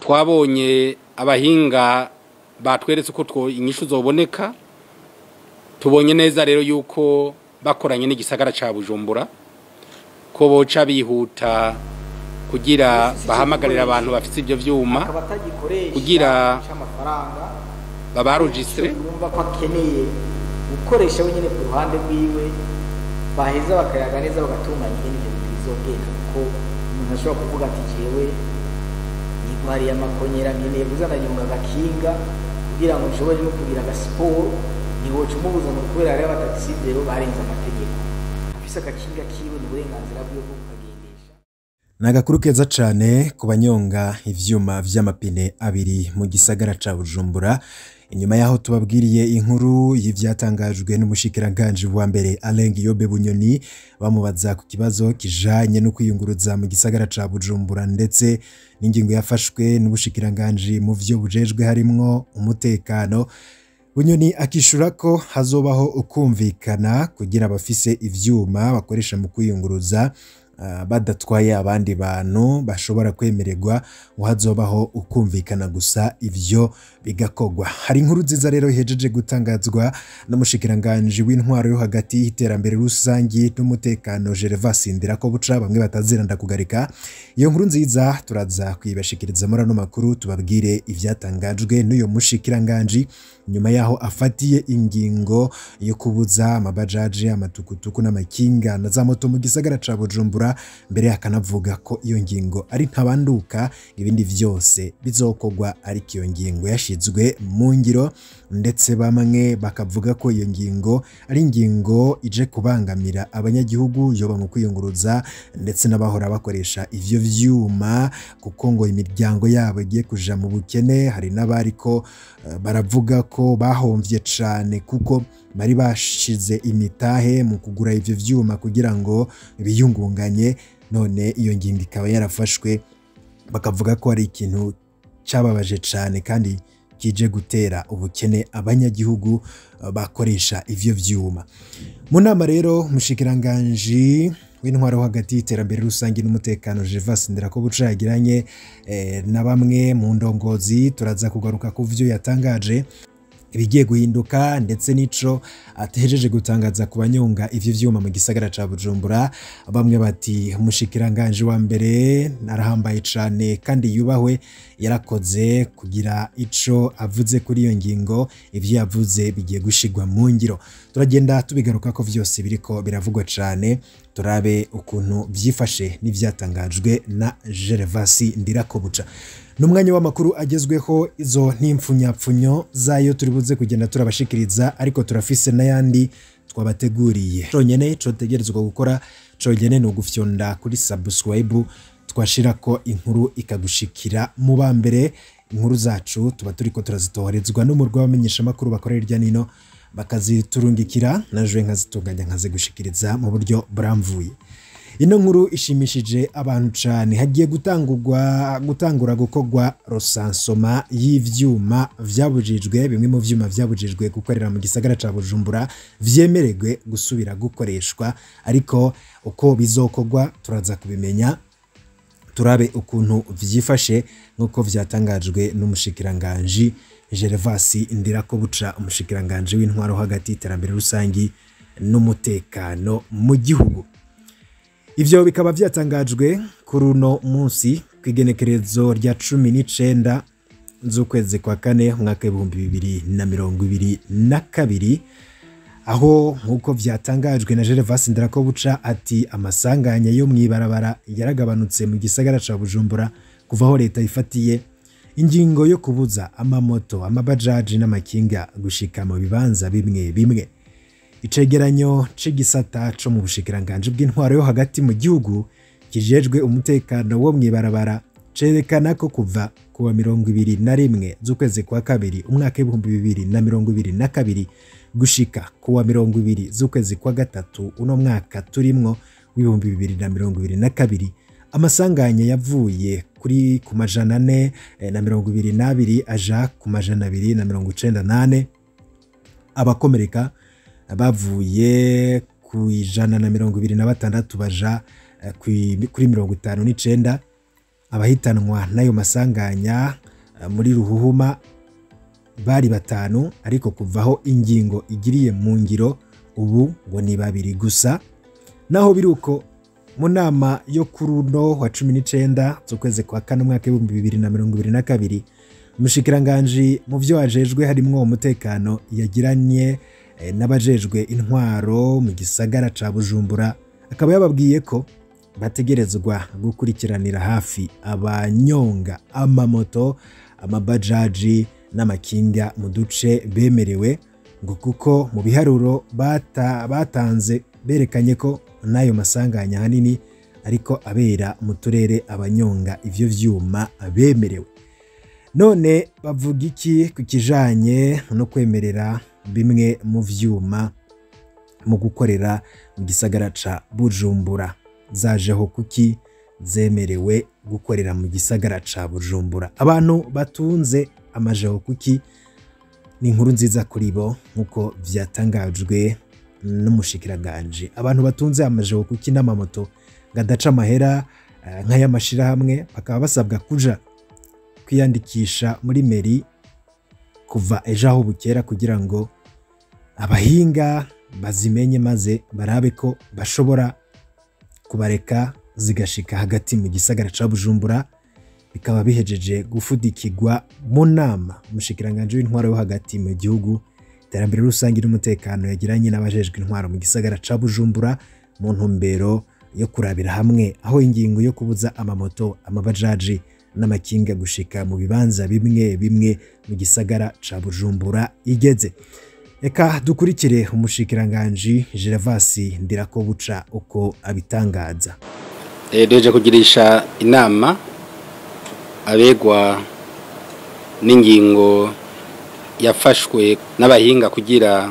twabonye abahinga batweretse ko two inyishu zoboneka tubonye neza rero yuko bakoranye n'igisagara ca bujumbura ko boca bihuta kugira bahamagarira abantu bafite ibyo vyuma akaba atagikoresha kugira c'amafaranga babarujistre yumva ko akeneye gukoresha wenyine ku ruhande rwiwe baheza bakayaga neza bagatunganya ingene ibyo bintu bizogenda kuko umuntu ashobora kuvuga ati jewe nigwariye amakonyera nkeneye kuzana nyunga agakinga kugira ngo nshobore no kugira agasiporo ntiwoca umubuza ngo kubera hariho abatagisi rero barenze amategeko afise agakinga kiwe ni uburenganzira bwiwe bwo kukagendesha ni agakuru keza cyane ku banyonga ivyuma vy'amapine abiri mu gisagara ca bujumbura inyuma y'aho tubabwiriye inkuru y'ivyatangajwe n'umushikiranganji wa mbere Alain Guillaume Bunyoni bamubaza ku kibazo kijanye no kwiyunguruza mu gisagara ca bujumbura ndetse n'ingingo yafashwe n'ubushikiranganji mu vyo bujejwe harimwo umutekano Bunyoni akishura ko hazobaho ukumvikana kugira abafise ivyuma bakoresha mu kwiyunguruza ah, badatwaye abandi bantu bashobora kwemererwa ngo hazobaho ukumvikana gusa ivyo bigakogwa hari inkuru nziza rero ihejeje gutangazwa n'umushikiranganji w'intwaro yo hagati y'iterambere rusangi n'umutekano Gervas Ndirako buca bamwe bataziranda kugarika iyo nkuru nziza turaza kuyibashikiriza muri ano makuru tubabwire ivyatangajwe n'uyo mushikiranganji nyuma yaho afatiye ingingo yo kubuza amabajaji amatukutuku n'amakinga na za moto mu gisagara ca Bujumbura mbere akanavuga ko iyo ngingo ari ntabanduka ibindi vyose bizokogwa ariko iyo ngingo yashizwe mu ngiro ndetse bamwe bakavuga ko iyo ngingo ari ingingo ije kubangamira abanyagihugu yoba mu kwiyunguruza ndetse n'abahora bakoresha ivyo vyuma kuko ngo imiryango yabo igiye kuja mu bukene hari n'abariko eh, baravuga ko bahomvye cane kuko bari bashize imitahe mu kugura ivyo vyuma kugira ngo biyungunganye none iyo ngingo ikaba yarafashwe bakavuga ko ari ikintu cyababaje cyane kandi kije gutera ubukene abanyagihugu eh, bakoresha ivyo vyuma mu nama rero umushikiranganji w'intwaro wo hagati y'iterambere rusange n'umutekano Gervas Ndirakobuca yagiranye eh, na bamwe mu ndongozi turaza kugaruka ku vyo yatangaje ibigiye guhinduka ndetse n'ico atejeje gutangaza ku banyonga ivyo vyuma mu gisagara ca Bujumbura bamwe bati umushikiranganje wa mbere narahambaye cane kandi yubahwe yarakoze kugira ico avuze kuri iyo ngingo ivyo yavuze bigiye gushigwa mu ngiro turagenda tubigaruka ko vyose biriko biravugwa cane turabe ukuntu vyifashe n'ivyatangajwe na Gervasi Ndirakobuca n'umwanya w'amakuru agezweho izo ntimpfunyapfunyo zayo turi buze kugenda turabashikiriza ariko turafise n'ayandi twabateguriye conyene cotegerezwa gukora conyene ni ugufyonda kuri subscribe twashirako inkuru ikagushikira mu ba mbere inkuru zacu tuba turiko turazitoherezwa n'umurwa w'abamenyeshamakuru bakorera hirya nino bakaziturungikira naje nkazitunganya nkazigushikiriza mu buryo buramvuye ino nkuru ishimishije abantu cyane hagiye gutangurwa gutangura gukorwa rosansoma y'ivyuma vyabujijwe bimwe mu vyuma vyabujijwe gukorera mu gisagara ca Bujumbura vyemererwe gusubira gukoreshwa ariko uko bizokorwa turaza kubimenya turabe ukuntu vyifashe nk'uko vyatangajwe n'umushikiranganji Gervasi Ndirakobuca umushikiranganji w'intwaro hagati y'iterambere rusangi n'umutekano mu gihugu ivyo bikaba vyatangajwe kuri uno munsi ku igenekerezo rya cumi n'icenda z'ukwezi kwa kane umwaka w'ibihumbi bibiri na mirongo ibiri na kabiri aho nk'uko vyatangajwe na Gervas Ndirakobuca ati amasanganya yo mw'ibarabara yaragabanutse mu gisagara ca Bujumbura kuva aho leta ifatiye ingingo yo kubuza amamoto amabajaji n'amakinga gushika mu bibanza bimwe bimwe icegeranyo c'igisata co mu bushikiranganji bw'intwaro yo hagati mu gihugu kijejwe umutekano wo mw'ibarabara cerekana ko kuva kuwa mirongo ibiri na rimwe z'ukwezi kwa kabiri umwaka w'ibihumbi bibiri na mirongo ibiri na kabiri gushika kuwa mirongo ibiri z'ukwezi kwa gatatu uno mwaka turimwo w'ibihumbi bibiri na mirongo ibiri na kabiri amasanganya yavuye kuri ku majana ane eh, na mirongo ibiri n'abiri aja ku majana abiri na mirongo icenda nane abakomereka bavuye ku ijana na mirongo ibiri na batandatu baja eh, kwi- kuri mirongo itanu n'icenda abahitanwa n'ayo masanganya eh, muri ruhuhuma bari batanu ariko kuvaho ingingo igiriye mu ngiro ubu ngo ni babiri gusa naho biri uko mu nama yo kuri uno wa cumi n'icenda z'ukwezi kwa kane umwaka w'ibihumbi bibiri na mirongo ibiri na kabiri umushikiranganji mu byo wajejwe harimwo umutekano yagiranye eh, n'abajejwe intwaro mu gisagara ca bujumbura akaba yababwiye ko bategerezwa gukurikiranira hafi abanyonga amamoto amabajaji n'amakinga mu duce bemerewe ngo kuko mu biharuro bata, batanze berekanye ko n'ayo masanganya ahanini ariko abera mu turere abanyonga ivyo vyuma bemerewe none bavuga iki ku kijanye no kwemerera bimwe mu vyuma mu gukorera mu gisagara ca bujumbura zajeho kuki zemerewe gukorera mu gisagara ca bujumbura abantu batunze amajeho kuki ni inkuru nziza kuri bo nk'uko vyatangajwe n'umushikiranganje abantu batunze amajeho kuki n'amamoto gadaca amahera eh, nk'ay'amashirahamwe bakaba basabwa kuja kwiyandikisha muri meri kuva ejo aho bukera kugira ngo abahinga bazimenye maze barabe ko bashobora kubareka zigashika hagati mu gisagara ca bujumbura bikaba bihejeje gufudikirwa mu nama umushikiranganje w'intwaro yo hagati mu gihugu iterambere rusange n'umutekano yagiranye n'abajejwe intwaro mu gisagara ca bujumbura mu ntumbero yo kurabira hamwe aho ingingo yo kubuza amamoto amabajaji n'amakinga gushika mu bibanza bimwe bimwe mu gisagara ca bujumbura igeze reka dukurikire umushikiranganji gervasi ndirakobuca uko abitangaza Eh, duheje kugirisha inama abegwa n'ingingo yafashwe n'abahinga kugira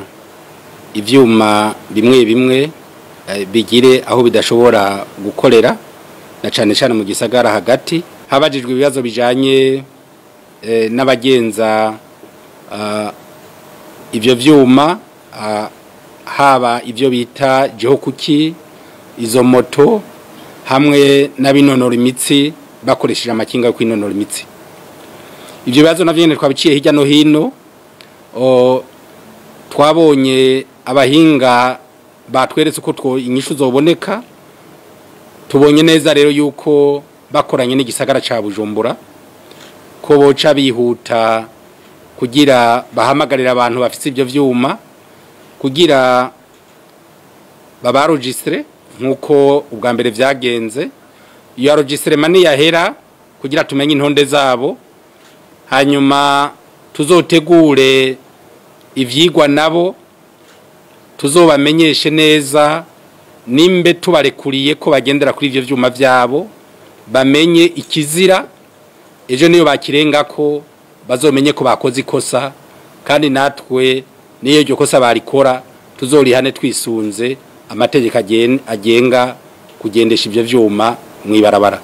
ivyuma bimwe bimwe eh, bigire aho bidashobora gukorera na cane cane mu gisagara hagati habajijwe ibibazo bijanye eh, n'abagenza ah, ivyo vyuma ah, haba ivyo bita jehokuki izo moto hamwe n'abinonora imitsi bakoresheje amakinga yo kwinonora imitsi ivyo bibazo navyo nyene twabiciye hirya no hino o, twabonye abahinga batweretse uko two inyishu zoboneka tubonye neza rero yuko bakoranye n'igisagara ca bujumbura ko boca bihuta kugira bahamagarira abantu bafite ivyo vyuma kugira babarojistre nk'uko ubwa mbere vyagenze iyo arogisirema niyahera kugira tumenye intonde zabo hanyuma tuzotegure ivyigwa nabo tuzobamenyeshe neza nimbe tubarekuriye ko bagendera kuri ivyo vyuma vyabo bamenye ikizira ejo niyo bakirenga ko bazomenye ko bakoze ikosa kandi natwe niyo iryo kosa barikora tuzorihane twisunze amategeko agen- agenga kugendesha ivyo vyuma mw'ibarabara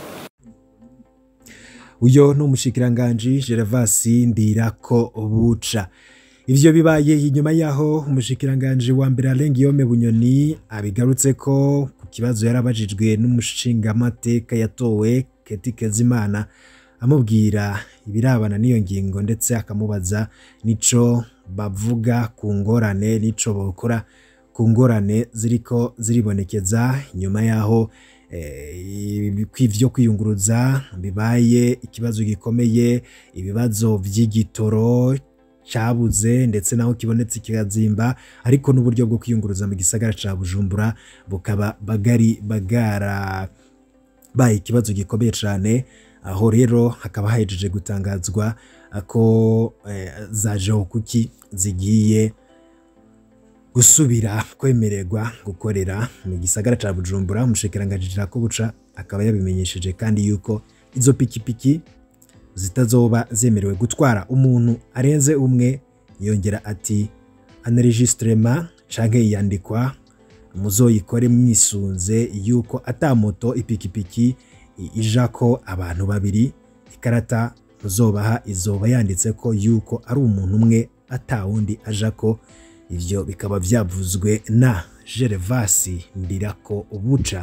uyo ni umushikiranganji gervasi ndirako buca ivyo bibaye inyuma yaho umushikiranganji wa mbere arengiyome bunyoni abigarutse ko ku kibazo yarabajijwe n'umushingamateka yatowe keti kezimana amubwira ibirabana n'iyo ngingo ndetse akamubaza nico bavuga ku ngorane nico bokora ku ngorane ziriko ziribonekeza inyuma yaho eh, kw'ivyo kwiyunguruza bibaye ikibazo gikomeye ibibazo vy'igitoro cabuze ndetse naho kibonetse kikazimba ariko n'uburyo bwo kwiyunguruza mu gisagara ca bujumbura bukaba bagari bagara baye ikibazo gikomeye cyane aho rero hakaba hahejeje gutangazwa ko eh, za kuki zigiye gusubira kwemererwa gukorera mu gisagara ca bujumbura umushikiranganji ko buca akaba yabimenyesheje kandi yuko izo pikipiki zitazoba zemerewe gutwara umuntu arenze umwe yongera ati anregistrema canke iyandikwa muzoyikore mwisunze yuko ata moto ipikipiki i- ijako abantu babiri ikarata muzobaha izoba yanditse ko yuko ari umuntu umwe ata wundi ajako ivyo bikaba vyavuzwe na Gervasi Ndirako Buca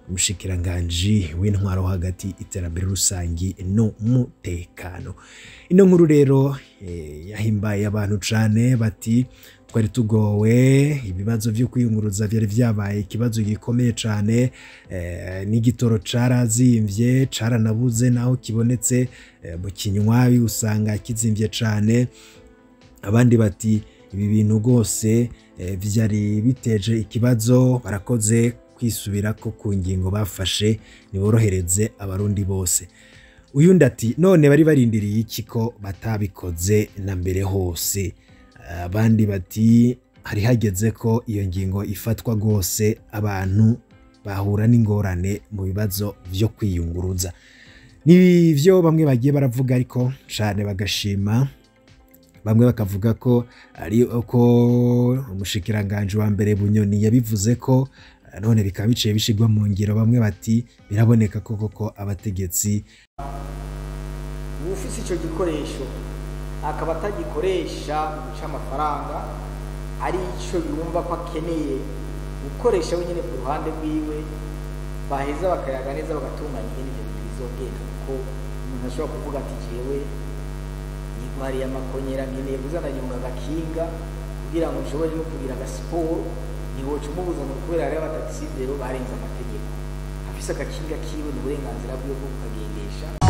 umushikiranganji w'intwaro hagati iterambere rusangi n'umutekano ino nkuru rero eh, yahimbaye abantu cane bati twari tugowe ibibazo vyo kwiyunguruza vyari vyabaye ikibazo gikomeye cane eh, n'igitoro carazimvye caranabuze naho kibonetse eh, mu kinywabi usanga kizimvye cane abandi bati ibi bintu rwose eh, vyari biteje ikibazo barakoze kwisubirako ku ngingo bafashe niborohereze abarundi bose uyundi ati none bari barindiriye iki ko batabikoze na mbere hose abandi bati hari hageze ko iyo ngingo ifatwa rwose abantu bahura n'ingorane mu bibazo vyo kwiyunguruza ni byo bamwe bagiye baravuga ariko cyane bagashima bamwe bakavuga ko ari uko umushikiranganji wa mbere bunyoni yabivuze ko eh, none bikaba biciye bishigwa mu ngiro bamwe bati biraboneka ko koko abategetsi ufise icyo gikoresho akaba atagikoresha mu guca amafaranga ari icyo yumva ko akeneye gukoresha wenyine ku ruhande rwiwe baheza bakayaga neza bagatunganya ibindi bintu bizogenda kuko umuntu ashobora kuvuga ati jewe nigwariye amakonyera nkeneye kuzananyonga agakinga kugira ngo nshobore no kugira agasiporo ntiwoca umubuza ngo kubera hariho abatagisi rero barenze amategeko afise agakinga kiwe ni uburenganzira bwiwe bwo kukagendesha